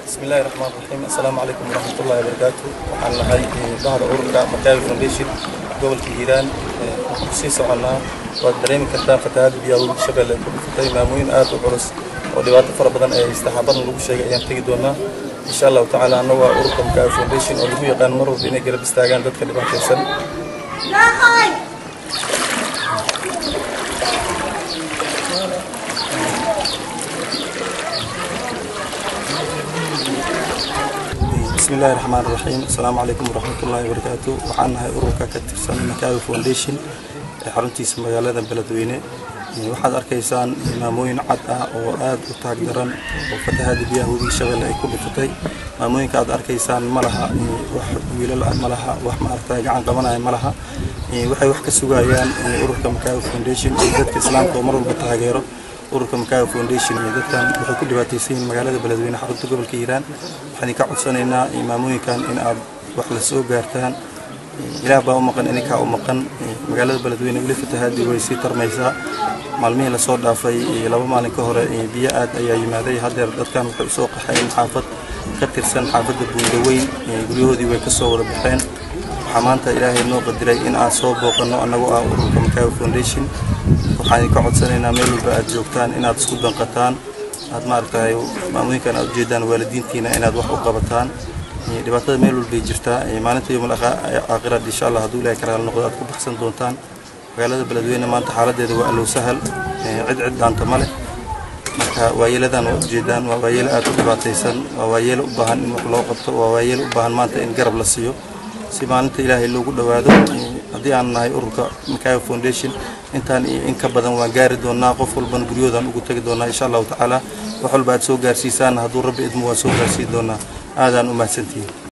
بسم الله الرحمن الرحيم السلام عليكم ورحمة الله وبركاته waxaan nahay bahda ururka Makaawi Foundation gobolka Hiiraan waxaan sii soconaa waad dareemi kartaa fatahaad biyaha webiga Shabeelle ku dhufatay maamooyin aad u culus oo dhibaato fara badan ay istaxaabadan lagu sheegay ayaan tegi doonaa insha allahu tacaala annagu waa ururka Makaawi Foundation oo lagu yaqaan mar walba inay garab istaagaan dadka dhibaataysan بسم الله الرحمن الرحيم السلام عليكم ورحمة الله وبركاته waxaan nahay ururka ka tirsan Makaawi Foundation ee xaruntiisa magaalada Beledweyne waxaad arkaysaan maamooyin cad ah oo aad u taag daran oo fatahaada biyaha webiga Shabeelle ay ku dhufatay maamooyinka aad arkaysaan ma laha wax wiilal ah ma laha wax maaragtay gacan qabanaya ma laha waxay wax ka sugayaan ururka Makaawi Foundation iyo dadka islaamka oo mar walba taageero ururka Makaawi Foundation iyo dadkan waxay ku dhibaataysan yihiin magaalada Beledweyne xarunta gobolka Hiiraan waxaan ka codsanaynaa maamooyinkan in aad wax la soo gaartaan ilaah baa u maqan ininkaa u maqan magaalada Beledweyne weli fatahaadii way sii tarmaysaa maalmihii lasoo dhaafay laba maalin ka hore biyo aad ayaa yimaaday haddeer dadkan waxay usoo qaxeen xaafad ka tirsan xaafadda buundaweyn guryahoodii way ka soo wada baxeen waxaa maanta ilaahay noo qadiray in aan soo booqanno annagoo ah ururka Makaawi Foundation waxaan ka codsanaynaa meel walba aad joogtaan inaad isku danqataan aad maaragtay maamooyinkan aad ujeedaan waalidiintiina inaad wax u qabataan dhibaatada meel walbay jirtaa maalinta yowmal aakhirad insha allah hadduu ilaahay karaal noqdo aad ku baxsan doontaan magaalada beledweyne maanta xaaladeeda waa allow sahal cid cid dhaanta ma leh marka waayeeladan waa ujeedaan waa waayeelo aad u dhibaataysan waa waayeelo u baahan in wax loo qabto waa waayeelo u baahan maanta in garab la siiyo si maalinta ilaahay loogu dhowaado haddii aan nahay ururka Makaawi Foundation intaan in ka badan waan gaari doonaa qof walban guryahoodan ugu tagi doonaa insha allahu tacaala wax walba aad soo gaarsiisaan hadduu rabbi idmo waan soo gaarsiin doonaa aadaan u mahadsantihiin